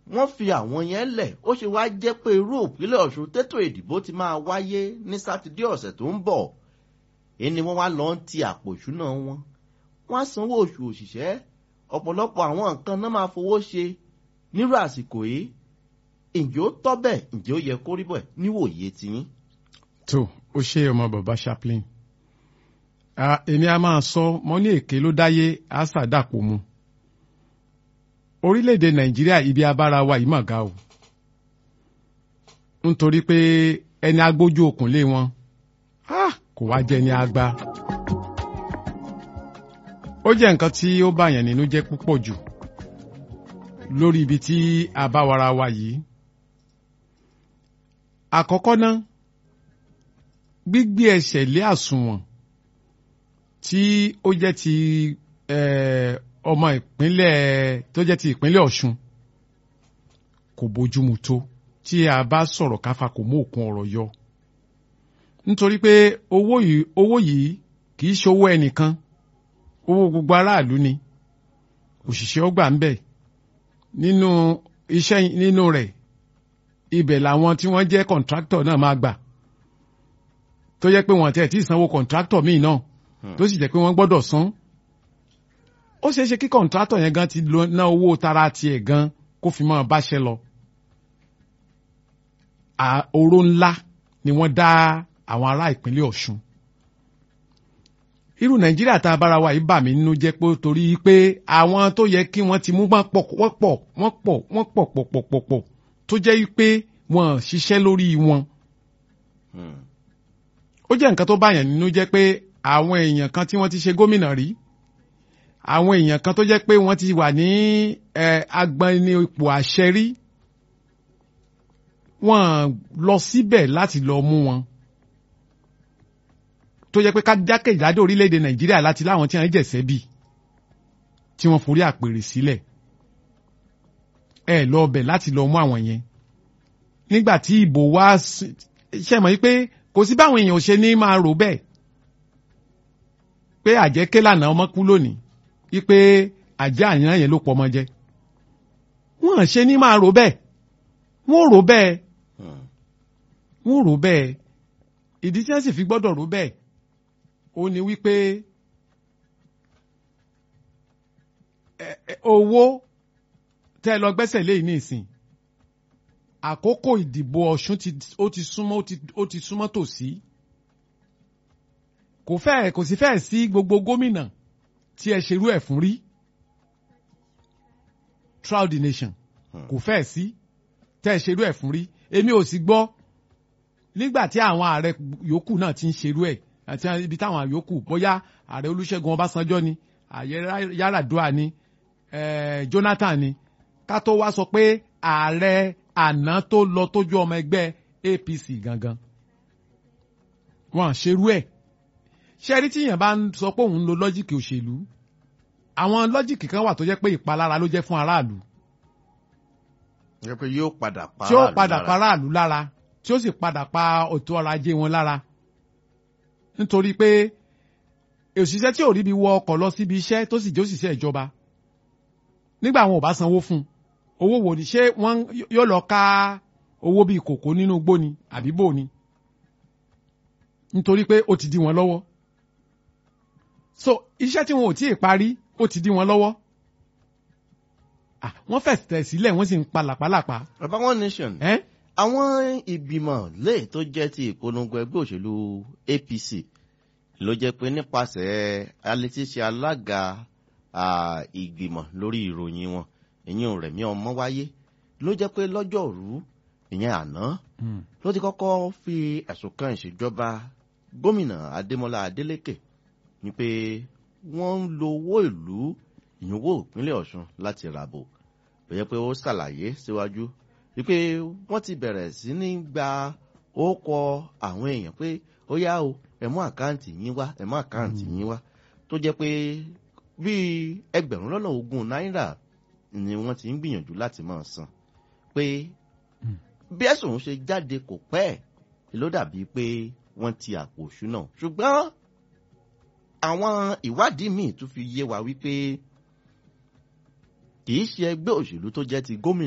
wọ́n fi àwọn yẹn lẹ̀ ó ṣe wá jẹ́ pé irú ìpínlẹ̀ ọ̀ṣun tètò ìdìbò ti máa wáyé ní sátidé ọ̀sẹ̀ tó ń bọ̀ èyí ni wọ́n wá lọ ń ti àpò ìṣúná wọn wọ́n á sanwó oṣù òṣìṣẹ́ ọ̀pọ̀lọpọ̀ àwọn nǹkan náà máa fowó ṣe nírú àsìkò yìí ǹjẹ́ ó tọ́ bẹ́ẹ̀ ǹjẹ́ ó yẹ kó rí bẹ́ẹ̀ níwòye tiyín. tó o ṣe ọmọ bàbá chaplain èmi a máa sọ mọ ní èké ló dáyé àṣà dàpọ̀ mu orílẹ̀-èdè nàìjíríà ibi abára wa yìí mà ga o nítorí pé ẹni agbójú okùn lé wọn kò wá jẹ́ ní agba ó jẹ́ nǹkan tí ó bàyàn nínú jẹ́ púpọ̀ jù lórí ibi tí a bá wara wa yìí àkọ́kọ́ náà gbígbé ẹsẹ̀ lé àsùnwọ̀n tí ó jẹ́ ti ọmọ ìpínlẹ̀ tó jẹ́ ti ìpínlẹ̀ Ọ̀ṣun kò bójúmu tó tí a bá sọ̀rọ̀ káfa kò mú òkun ọ̀rọ̀ yọ nítorí pé owó yìí owó yìí kì í ṣe owó ẹnìkan owó gbogbo aráàlú ni òṣìṣẹ́ ọgbà ń bẹ̀ nínú iṣẹ́ nínú rẹ̀ ibẹ̀ làwọn tí wọ́n jẹ́ kọ̀ǹtráktọ̀ náà máa gbà tó jẹ́ pé wọ́n tẹ̀ tí ìsanwó kọ̀ǹtráktọ̀ míì náà tó sì jẹ́ pé wọ́n gbọ́dọ̀ san ó ṣeé ṣe kí kọ̀ǹtrátọ̀ yẹn gan ti ná owó tara tiẹ̀ gan kó fi máa báṣẹ́ lọ. oró ńlá ni wọ́n dá àwọn ará ìpínlẹ̀ Ọ̀ṣun. irú Nàìjíríà tá a bára wa yìí bà mí nínú jẹ́ pé torí pé àwọn tó yẹ kí wọ́n ti mú bá pọ̀ wọ́n pọ̀ wọ́n pọ̀ wọ́n pọ̀ pọ̀ pọ̀ pọ̀ pọ̀ tó jẹ́ pé wọ́n ṣiṣẹ́ lórí wọn. ó jẹ́ nǹkan tó báyàn nínú jẹ́ pé àwọn èèyàn kan tí wọ́n ti ṣe gómìnà rí àwọn èèyàn kan tó jẹ́ pé wọ́n ti wà ní agbani ipò àṣẹ rí wọ́n lọ síbẹ̀ láti lọ mú wọn tó jẹ́ pé kájákèjádò orílẹ̀-èdè nàìjíríà láti láwọn tí wọ́n jẹ̀sẹ́ bì tí wọ́n forí àpèrè sílẹ̀ ẹ lọ bẹ̀ láti lọ mú àwọn yẹn nígbà tí ìbò wá ṣe mọ̀ pé kò sí báwọn èèyàn ò ṣe ní máa rò bẹ́ẹ̀ pé àjẹké lànà ọmọ kú lónìí wípé àjẹ́ àyàn yẹn ló pọ̀ ọmọ jẹ wọ́n ṣe ní máa rò bẹ́ẹ̀ wọ́n rò bẹ́ẹ̀ wọ́n rò bẹ́ẹ̀ ìdí tí wọ́n sì fi gbọ́dọ̀ rò bẹ́ẹ̀ ó ní wípé owó tẹ́ lọ gbẹ́sẹ̀ lé ní ìsìn àkókò ìdìbò Ọ̀ṣun ó ti súnmọ́ ó ti súnmọ́ tòsí kò fẹ́ kò sì fẹ́ sí gbogbo gómìnà tí ẹ ṣerú ẹ̀ fún rí throughout the nation kò fẹ́ sí tẹ́ ẹ ṣerú ẹ̀ fún rí èmi ò sì gbọ́ nígbà tí àwọn ààrẹ yòókù náà ti ń ṣerú ẹ̀ àti ibi táwọn yòókù bóyá ààrẹ Olúṣẹ́gun Ọbásanjọ́ ni ààrẹ Yar'Adua ni Jonathan ni ká tó wá sọ pé ààrẹ àná tó lọ tójú ọmọ ẹgbẹ́ APC gangan wọn ṣerú ẹ̀ ṣẹ́rí tíyàn bá ń sọ pé òun ń lo lọ́jìkì òṣèlú àwọn lọ́jìkì kan wà tó jẹ́ pé ìpalára ló jẹ́ fún aráàlú. jẹ́ pé yóò padà pa tí ó padà pa aráàlú lára tí ó sì padà pa ètò ọrọ̀ ajé wọn lára. nítorí pé òṣìṣẹ́ tí ò rí bí wọ ọkọ̀ lọ síbi iṣẹ́ tó sì jẹ́ òṣìṣẹ́ ìjọba nígbà wọn ò bá sanwó fún un owó wo ni ṣé wọ́n yóò lọ ká owó bíi kòkó nínú igbó ni àbí bò ni nítorí pé ó ti di wọn lọ́wọ́ so iṣẹ́ tí wọn ò tí ì parí ó ti di wọn lọ́wọ́ wọ́n fẹ̀sẹ̀ sílẹ̀ wọ́n sì ń pa làpálàpá. bàbá one nation àwọn ìgbìmọ̀ lè tó jẹ́ ti ìpolongo ẹgbẹ́ òṣèlú APC ló jẹ́ pé nípasẹ̀ alétíṣe alága ìgbìmọ̀ lórí ìròyìn wọn ìyẹn Rẹ̀mí Ọmọwáyé ló jẹ́ pé lọ́jọ́rú ìyẹn àná ló ti kọ́kọ́ fi ẹ̀sùn kan ìṣèjọba gómìnà Adémọ́lá Adélékè ni pé wọ́n ń lo owó ìlú ìyẹnwó ìpínlẹ̀ Ọ̀ṣun láti ràbò bẹ́ẹ̀ pé ó ṣàlàyé síwájú wípé wọ́n ti bẹ̀rẹ̀ sí ní gba ókọ àwọn èèyàn pé ó yá o ẹ mú àkáǹtì yín wá ẹ mú àkáǹtì yín wá tó jẹ́ pé bíi ẹgbẹ̀rún lọ́nà ogún náírà ni wọ́n ti ń gbìyànjú láti máa san pé bí ẹ̀sùn ṣe jáde kò pẹ́ ló dàbí pé wọ́n ti àpò òṣùnà ṣùgbọ́n àwọn ìwádìí míì tún fi yé wa wípé kì í ṣe ẹgbẹ́ òṣèlú tó jẹ́ ti gómìnà.